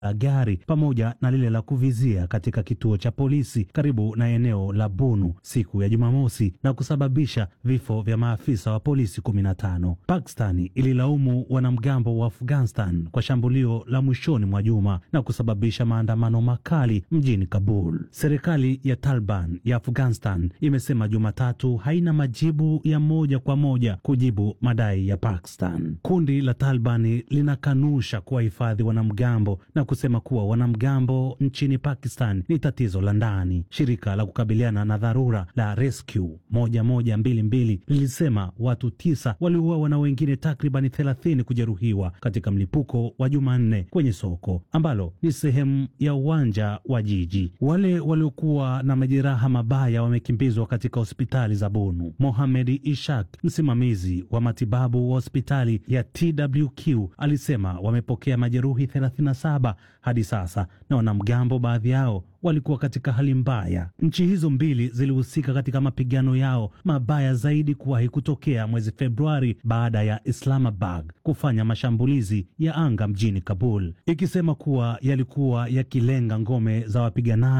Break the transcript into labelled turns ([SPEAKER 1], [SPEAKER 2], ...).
[SPEAKER 1] la gari pamoja na lile la kuvizia katika kituo cha polisi karibu na eneo la Bunu siku ya Jumamosi na kusababisha vifo vya maafisa wa polisi 15. Pakistani ililaumu wanamgambo wa Afghanistan kwa shambulio la mwishoni mwa juma na kusababisha maandamano makali mjini Kabul. Serikali ya Taliban ya Afghanistan imesema Jumatatu haina majibu ya moja kwa moja kujibu madai ya Pakistan. Kundi la Taliban linakanusha kuwahifadhi wanamgambo na kusema kuwa wanamgambo nchini Pakistan ni tatizo la ndani. Shirika la kukabiliana na dharura la Rescue 1122 lilisema watu tisa waliuawa na wengine takribani 30 kujeruhiwa katika mlipuko wa Jumanne kwenye soko ambalo ni sehemu ya uwanja wa jiji. Wale waliokuwa na majeraha mabaya wamekimbizwa katika hospitali za Bunu. Mohamed Ishak, msimamizi wa matibabu wa hospitali ya TWQ, alisema wamepokea majeruhi 37 hadi sasa, na wanamgambo baadhi yao walikuwa katika hali mbaya. Nchi hizo mbili zilihusika katika mapigano yao mabaya zaidi kuwahi kutokea mwezi Februari baada ya Islamabad kufanya mashambulizi ya anga mjini Kabul, ikisema kuwa yalikuwa yakilenga ngome za wapiganaji